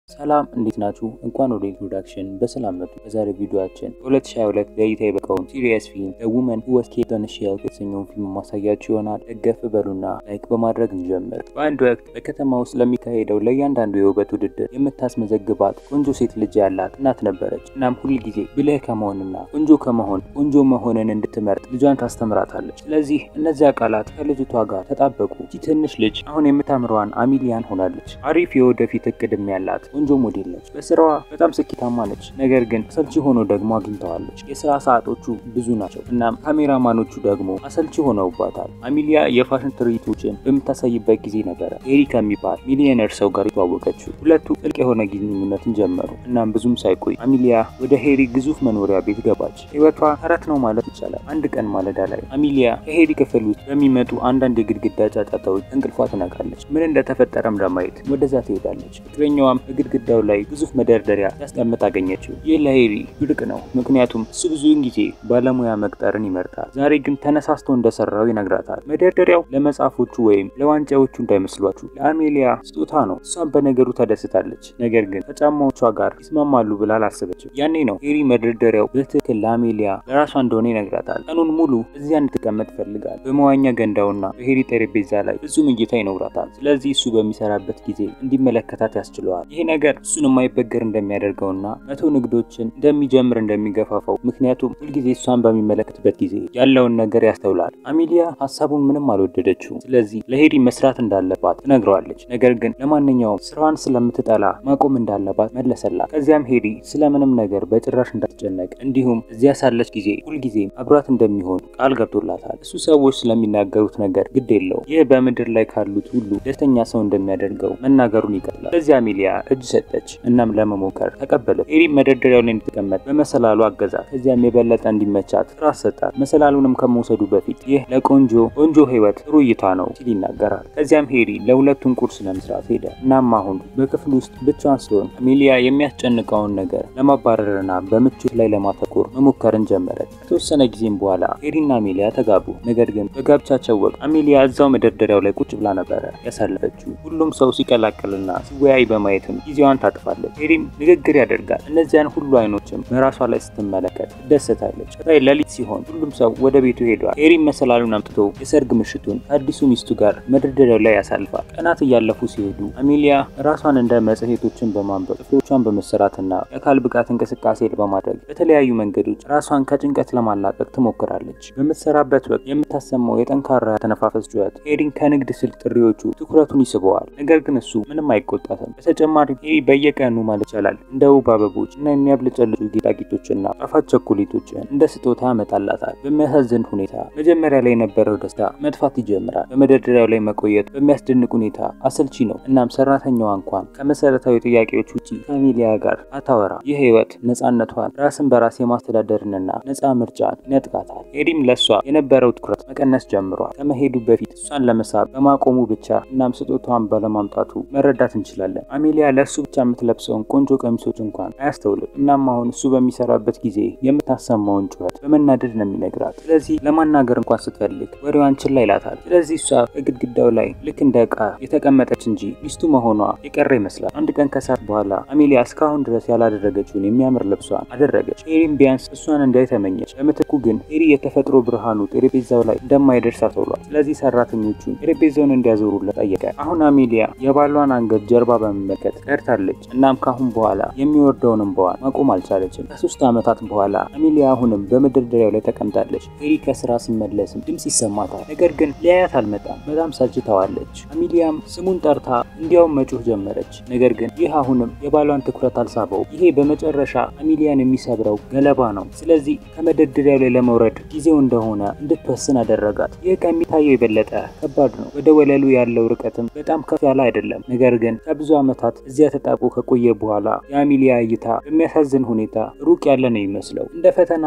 ሰላም እንዴት ናችሁ? እንኳን ወደ ኢንትሮዳክሽን በሰላም መጡ። በዛሬ ቪዲዮአችን በ2022 ለእይታ የበቃውን ሲሪየስ ፊልም ዘ ውመን ሁ ዋዝ ኬፕት ኦን ኤ ሼልፍ የተሰኘውን ፊልም ማሳያችሁ ይሆናል። ደገፍ በሉና ላይክ በማድረግ እንጀምር። በአንድ ወቅት በከተማ ውስጥ ለሚካሄደው ለእያንዳንዱ የውበት ውድድር የምታስመዘግባት ቆንጆ ሴት ልጅ ያላት እናት ነበረች። እናም ሁል ጊዜ ብልህ ከመሆንና ቆንጆ ከመሆን ቆንጆ መሆንን እንድትመርጥ ልጇን ታስተምራታለች። ስለዚህ እነዚያ ቃላት ከልጅቷ ጋር ተጣበቁ። ይቺ ትንሽ ልጅ አሁን የምታምረዋን አሚሊያን ሆናለች። አሪፍ የወደፊት እቅድም ያላት ቆንጆ ሞዴል ነች። በስራዋ በጣም ስኬታማ ነች። ነገር ግን አሰልቺ ሆኖ ደግሞ አግኝተዋለች። የስራ ሰዓቶቹ ብዙ ናቸው። እናም ካሜራማኖቹ ደግሞ አሰልቺ ሆነውባታል። አሚሊያ የፋሽን ትርኢቶችን በምታሳይበት ጊዜ ነበረ ሄሪ ከሚባል ሚሊዮነር ሰው ጋር የተዋወቀችው። ሁለቱ ጥልቅ የሆነ ግንኙነትን ጀመሩ። እናም ብዙም ሳይቆይ አሚሊያ ወደ ሄሪ ግዙፍ መኖሪያ ቤት ገባች። ህይወቷ ተረት ነው ማለት ይቻላል። አንድ ቀን ማለዳ ላይ አሚሊያ ከሄሪ ክፍል ውስጥ በሚመጡ አንዳንድ የግድግዳ ጫጫታዎች እንቅልፏ ትነቃለች። ምን እንደተፈጠረም ለማየት ወደዛ ትሄዳለች። ፍቅረኛዋም በግድግዳው ላይ ግዙፍ መደርደሪያ ሲያስቀምጥ አገኘችው። ይህ ለሄሪ ብርቅ ነው፣ ምክንያቱም እሱ ብዙውን ጊዜ ባለሙያ መቅጠርን ይመርጣል። ዛሬ ግን ተነሳስቶ እንደሰራው ይነግራታል። መደርደሪያው ለመጽሐፎቹ ወይም ለዋንጫዎቹ እንዳይመስሏችሁ ለአሜሊያ ስጦታ ነው። እሷም በነገሩ ተደስታለች። ነገር ግን ከጫማዎቿ ጋር ይስማማሉ ብላ አላሰበችም። ያኔ ነው ሄሪ መደርደሪያው በትክክል ለአሜሊያ ለራሷ እንደሆነ ይነግራታል። ቀኑን ሙሉ እዚያ እንድትቀመጥ ይፈልጋል። በመዋኛ ገንዳውና በሄሪ ጠረጴዛ ላይ ፍጹም እይታ ይኖራታል። ስለዚህ እሱ በሚሰራበት ጊዜ እንዲመለከታት ያስችለዋል። ይሄ ነገር እሱን የማይበገር እንደሚያደርገውና መቶ ንግዶችን እንደሚጀምር እንደሚገፋፋው ምክንያቱም ሁልጊዜ እሷን በሚመለከትበት ጊዜ ያለውን ነገር ያስተውላል። አሚሊያ ሀሳቡን ምንም አልወደደችው። ስለዚህ ለሄሪ መስራት እንዳለባት ትነግረዋለች። ነገር ግን ለማንኛውም ስራዋን ስለምትጠላ ማቆም እንዳለባት መለሰላት። ከዚያም ሄሪ ስለምንም ነገር በጭራሽ እንዳትጨነቅ እንዲሁም እዚያ ሳለች ጊዜ ሁልጊዜም አብራት እንደሚሆን ቃል ገብቶላታል። እሱ ሰዎች ስለሚናገሩት ነገር ግድ የለው። ይህ በምድር ላይ ካሉት ሁሉ ደስተኛ ሰው እንደሚያደርገው መናገሩን ይቀጥላል። ከዚያ አሚሊያ እጅ ሰጠች። እናም ለመሞከር ተቀበለች። ሄሪ መደርደሪያው ላይ እንድትቀመጥ በመሰላሉ አገዛት። ከዚያም የበለጠ እንዲመቻት ትራስ ሰጣት። መሰላሉንም ከመውሰዱ በፊት ይህ ለቆንጆ ቆንጆ ህይወት ጥሩ እይታ ነው ሲል ይናገራል። ከዚያም ሄሪ ለሁለቱም ቁርስ ለመስራት ሄደ። እናም አሁን በክፍል ውስጥ ብቻዋን ሲሆን አሜሊያ የሚያስጨንቀውን ነገር ለማባረርና በምቾት ላይ ለማተኮር መሞከርን ጀመረች። ከተወሰነ ጊዜም በኋላ ሄሪና አሜሊያ ተጋቡ። ነገር ግን በጋብቻቸው ወቅት አሜሊያ እዛው መደርደሪያው ላይ ቁጭ ብላ ነበረ ያሳለፈችው። ሁሉም ሰው ሲቀላቀልና ሲወያይ በማየትም ጊዜዋን ታጥፋለች። ሄሪም ንግግር ያደርጋል። እነዚያን ሁሉ አይኖችም በራሷ ላይ ስትመለከት ትደሰታለች። ቀጣይ ሌሊት ሲሆን ሁሉም ሰው ወደ ቤቱ ሄዷል። ሄሪም መሰላሉን አምጥቶ የሰርግ ምሽቱን ከአዲሱ ሚስቱ ጋር መደርደሪያው ላይ ያሳልፋል። ቀናት እያለፉ ሲሄዱ አሜሊያ ራሷን እንደ መጽሔቶችን በማንበብ ጥፍሮቿን በመሰራትና የአካል ብቃት እንቅስቃሴ በማድረግ በተለያዩ መንገዶች ራሷን ከጭንቀት ለማላቀቅ ትሞክራለች። በምትሰራበት ወቅት የምታሰማው የጠንካራ ተነፋፈስ ጩኸት ሄሪን ከንግድ ስልክ ጥሪዎቹ ትኩረቱን ይስበዋል። ነገር ግን እሱ ምንም አይቆጣትም። በተጨማሪ ሄሪ በየቀኑ ማለት ይቻላል እንደ ውብ አበቦች እና የሚያብለጨልጩ ጌጣጌጦችና ጣፋጭ ቸኮሌቶችን እንደ ስጦታ ያመጣላታል። በሚያሳዝን ሁኔታ መጀመሪያ ላይ የነበረው ደስታ መጥፋት ይጀምራል። በመደርደሪያው ላይ መቆየት በሚያስደንቅ ሁኔታ አሰልቺ ነው። እናም ሰራተኛዋ እንኳን ከመሰረታዊ ጥያቄዎች ውጪ ከአሜሊያ ጋር አታወራ። ይህ ህይወት ነፃነቷን፣ ራስን በራስ የማስተዳደርንና ነፃ ምርጫን ይነጥቃታል። ሄሪም ለእሷ የነበረው ትኩረት መቀነስ ጀምሯል። ከመሄዱ በፊት እሷን ለመሳብ በማቆሙ ብቻ እናም ስጦታዋን ባለማምጣቱ መረዳት እንችላለን። አሜሊያ ለእሱ ብቻ የምትለብሰውን ቆንጆ ቀሚሶች እንኳን አያስተውልም። እናም አሁን እሱ በሚሰራበት ጊዜ የምታሰማውን ጩኸት በመናደድ ነው የሚነግራት። ስለዚህ ለማናገር እንኳን ስትፈልግ ወሬዋን ችላ ይላታል። ስለዚህ እሷ በግድግዳው ላይ ልክ እንደ ዕቃ የተቀመጠች እንጂ ሚስቱ መሆኗ የቀረ ይመስላል። አንድ ቀን ከሰዓት በኋላ አሜሊያ እስካሁን ድረስ ያላደረገችውን የሚያምር ልብሷን አደረገች። ሄሪም ቢያንስ እሷን እንዳይተመኘች፣ በምትኩ ግን ሄሪ የተፈጥሮ ብርሃኑ ጠረጴዛው ላይ እንደማይደርስ አስተውሏል። ስለዚህ ሰራተኞቹን ጠረጴዛውን እንዲያዞሩለት ጠየቀ። አሁን አሜሊያ የባሏን አንገት ጀርባ በመመልከት ቀርታለች። እናም ካሁን በኋላ የሚወርደውን እንባዋን ማቆም አልቻለችም። ከሶስት ዓመታት በኋላ አሜሊያ አሁንም በመደርደሪያው ላይ ተቀምጣለች። ሄሪ ከስራ ሲመለስም ድምፅ ይሰማታል። ነገር ግን ሊያያት አልመጣም። በጣም ሰልችተዋለች። አሜሊያም ስሙን ጠርታ እንዲያውም መጮህ ጀመረች። ነገር ግን ይህ አሁንም የባሏን ትኩረት አልሳበው። ይሄ በመጨረሻ አሜሊያን የሚሰብረው ገለባ ነው። ስለዚህ ከመደርደሪያው ላይ ለመውረድ ጊዜው እንደሆነ እንድትወስን አደረጋት። ይህ ከሚታየው የበለጠ ከባድ ነው። ወደ ወለሉ ያለው ርቀትም በጣም ከፍ ያለ አይደለም። ነገር ግን ከብዙ ዓመታት እዚያ ተጣብቆ ከቆየ በኋላ የአሚሊያ እይታ በሚያሳዝን ሁኔታ ሩቅ ያለ ነው ይመስለው። እንደ ፈተናም ለጫማ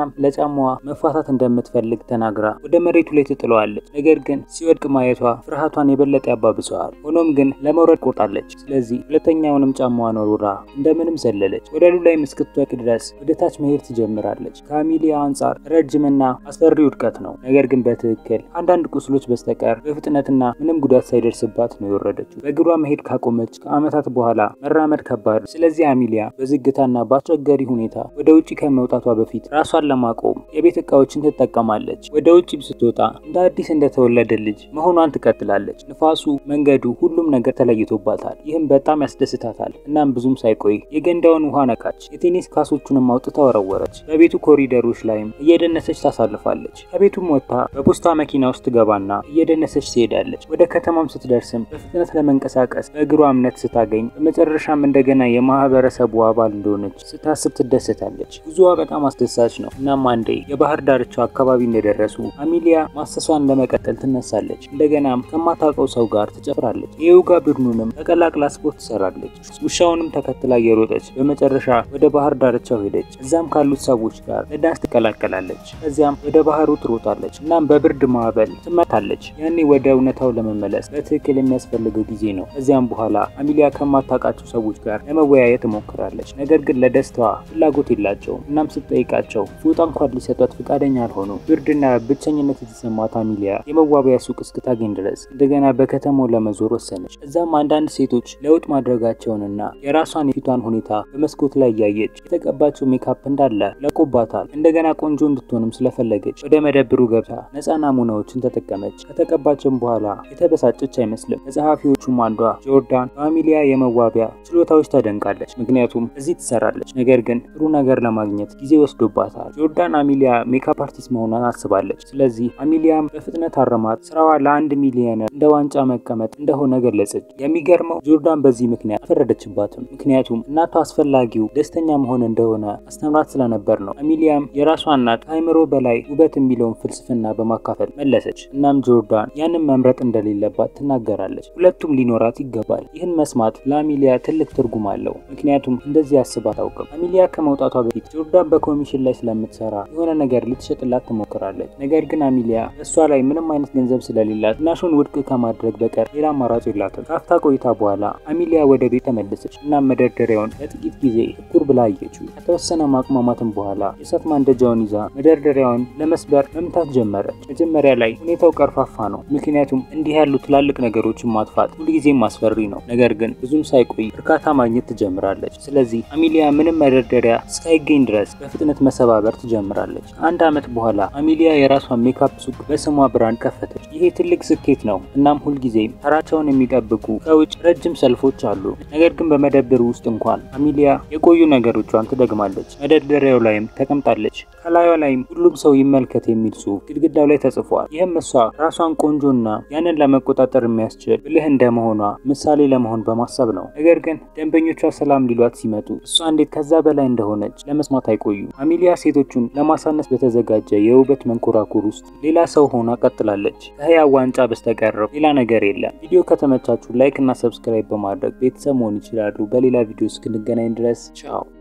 ከጫማዋ መፋታት እንደምትፈልግ ተናግራ ወደ መሬቱ ላይ ትጥለዋለች። ነገር ግን ሲወድቅ ማየቷ ፍርሃቷን የበለጠ ያባብሰዋል። ሆኖም ግን ለመውረድ ቆርጣለች። ስለዚህ ሁለተኛውንም ጫማዋን ወርውራ እንደምንም ዘለለች። ወለሉ ላይም እስክትወድቅ ድረስ ወደ ታች መሄድ ትጀምራለች። ከአሚሊያ አንጻር ረጅምና አስፈሪ ውድቀት ነው። ነገር ግን በትክክል አንዳንድ ቁስሎች በስተቀር በፍጥነትና ምንም ጉዳት ሳይደርስባት ነው የወረደችው። በእግሯ መሄድ ካቆመች ከዓመታት በኋላ መራመድ ከባድ። ስለዚህ አሚሊያ በዝግታና በአስቸጋሪ ሁኔታ ወደ ውጭ ከመውጣቷ በፊት ራሷን ለማቆም የቤት እቃዎችን ትጠቀማለች። ወደ ውጭም ስትወጣ እንደ አዲስ እንደተወለደ ልጅ መሆኗን ትቀጥላለች። ንፋሱ፣ መንገዱ፣ ሁሉም ነገር ተለይቶባታል። ይህም በጣም ያስደስታታል። እናም ብዙም ሳይቆይ የገንዳውን ውሃ ነካች። የቴኒስ ካሶቹንም አውጥታ ወረወረች። በቤቱ ኮሪደሮች ላይም እየደነሰች ታሳልፋለች። ከቤቱም ወጥታ በፖስታ መኪና ውስጥ ትገባና እየደነሰች ትሄዳለች። ወደ ከተማም ስትደርስም በፍጥነት ለመንቀሳቀስ በእግሯ እምነት ስታገኝ በመጨረሻም እንደገና የማህበረሰቡ አባል እንደሆነች ስታስብ ትደሰታለች። ጉዞዋ በጣም አስደሳች ነው። እናም አንዴ የባህር ዳርቻው አካባቢ እንደደረሱ አሚሊያ ማሰሷን ለመቀጠል ትነሳለች። እንደገናም ከማታውቀው ሰው ጋር ትጨፍራለች። የዮጋ ቡድኑንም ተቀላቅላ ስፖርት ትሰራለች። ውሻውንም ተከትላ እየሮጠች በመጨረሻ ወደ ባህር ዳርቻው ሄደች። እዛም ካሉት ሰዎች ጋር ለዳንስ ትቀላቀላለች። ከዚያም ወደ ባህሩ ትሮጣለች። እናም በብርድ ማዕበል ትመታለች። ያኔ ወደ እውነታው ለመመለስ በትክክል የሚያስፈልገው ጊዜ ነው። ከዚያም በኋላ አሚሊያ ከማታውቃቸው ሰዎች ጋር ለመወያየት ትሞክራለች። ነገር ግን ለደስታዋ ፍላጎት የላቸውም። እናም ስትጠይቃቸው ፎጣ እንኳን ሊሰጧት ፈቃደኛ አልሆኑ። ብርድና ብቸኝነት የተሰማት አሚሊያ የመዋቢያ ሱቅ እስክታገኝ ድረስ እንደገና በከተማው ለመዞር ወሰነች። እዛም አንዳንድ ሴቶች ለውጥ ማድረጋቸውንና የራሷን የፊቷን ሁኔታ በመስኮት ላይ እያየች የተቀባቸው ሜካፕ እንዳለ ለቆባታል። እንደገና ቆንጆ እንድትሆንም ስለፈለገች ወደ መደብሩ ገብታ ነፃ ናሙናዎችን ተጠቀመች። ከተቀባቸውም በኋላ የተበሳጨች አይመስልም። ከጸሐፊዎቹም አንዷ ጆርዳን በአሚሊያ የመዋቢያ ችሎታዎች ተደንቃለች። ምክንያቱም እዚህ ትሰራለች። ነገር ግን ጥሩ ነገር ለማግኘት ጊዜ ወስዶባታል። ጆርዳን አሚሊያ ሜካፕ አርቲስት መሆኗን አስባለች። ስለዚህ አሚሊያም በፍጥነት አረማት። ስራዋ ለአንድ ሚሊዮነር እንደ ዋንጫ መቀመጥ እንደሆነ ገለጸች። የሚገርመው ጆርዳን በዚህ ምክንያት አልፈረደችባትም። ምክንያቱም እናቷ አስፈላጊው ደስተኛ መሆን እንደሆነ አስተምራት ስለነበር ነው። አሚሊያም የራሷ እናት ከአእምሮ በላይ ውበት የሚለውን ፍልስፍና በማካፈል መለሰች። እናም ጆርዳን ያንን መምረጥ እንደሌለባት ትናገራለች። ሁለቱም ሊኖራት ይገባል። ይህን መስማት ለአሚሊያ ትልቅ ትርጉም አለው። ምክንያቱም እንደዚህ አስባ አታውቅም። አሚሊያ ከመውጣቷ በፊት ጆርዳን በኮሚሽን ላይ ስለምትሰራ የሆነ ነገር ልትሸጥላት ትሞክራለች። ነገር ግን አሚሊያ እሷ ላይ ምንም አይነት ገንዘብ ስለሌላት ናሹን ውድቅ ከማድረግ በቀር ሌላ አማራጭ የላትም። ካፍታ ቆይታ በኋላ አሚሊያ ወደ ቤት ተመለሰች። እናም መደርደሪያውን ለጥቂት ጊዜ ትኩር ብላ አየችው። ከተወሰነ ማቅማማትም በኋላ የእሳት ማንደጃውን ይዛ መደርደሪያውን ለመስበር መምታት ጀመረች። መጀመሪያ ላይ ሁኔታው ቀርፋፋ ነው፣ ምክንያቱም እንዲህ ያሉ ትላልቅ ነገሮችን ማጥፋት ሁልጊዜም አስፈሪ ነው። ነገር ግን ብዙም ሳይቆይ እርካታ ማግኘት ትጀምራለች። ስለዚህ አሚሊያ ምንም መደርደሪያ እስካይገኝ ድረስ በፍጥነት መሰባበር ትጀምራለች። ከአንድ ዓመት በኋላ አሚሊያ የራሷን ሜካፕ ሱቅ በስሟ ብራንድ ከፈተች። ይሄ ትልቅ ስኬት ነው። እናም ሁልጊዜም ተራቸውን የሚጠብቁ ከውጭ ረጅም ሰልፎች አሉ። ነገር ግን በመደብር ውስጥ እንኳን አሚሊያ የቆዩ ነገሮቿን ትደግማለች። መደርደሪያው ላይም ተቀምጣለች። ከላዩ ላይም ሁሉም ሰው ይመልከት የሚል ጽሑፍ ግድግዳው ላይ ተጽፏል። ይህም እሷ ራሷን ቆንጆና ያንን ለመቆጣጠር የሚያስችል ብልህ እንደመሆኗ ምሳሌ ለመሆን በማሰብ ነው። ነገር ግን ደንበኞቿ ሰላም ሊሏት ሲመጡ እሷ እንዴት ከዛ በላይ እንደሆነች ለመስማት አይቆዩ። አሚሊያ ሴቶቹን ለማሳነስ በተዘጋጀ የውበት መንኮራኩር ውስጥ ሌላ ሰው ሆና ቀጥላለች። ከህያው ዋንጫ በስተቀረው ሌላ ነገር የለም። ቪዲዮ ከተመቻችሁ ላይክ እና ሰብስክራይብ በማድረግ ቤተሰብ መሆን ይችላሉ። በሌላ ቪዲዮ እስክንገናኝ ድረስ ቻው።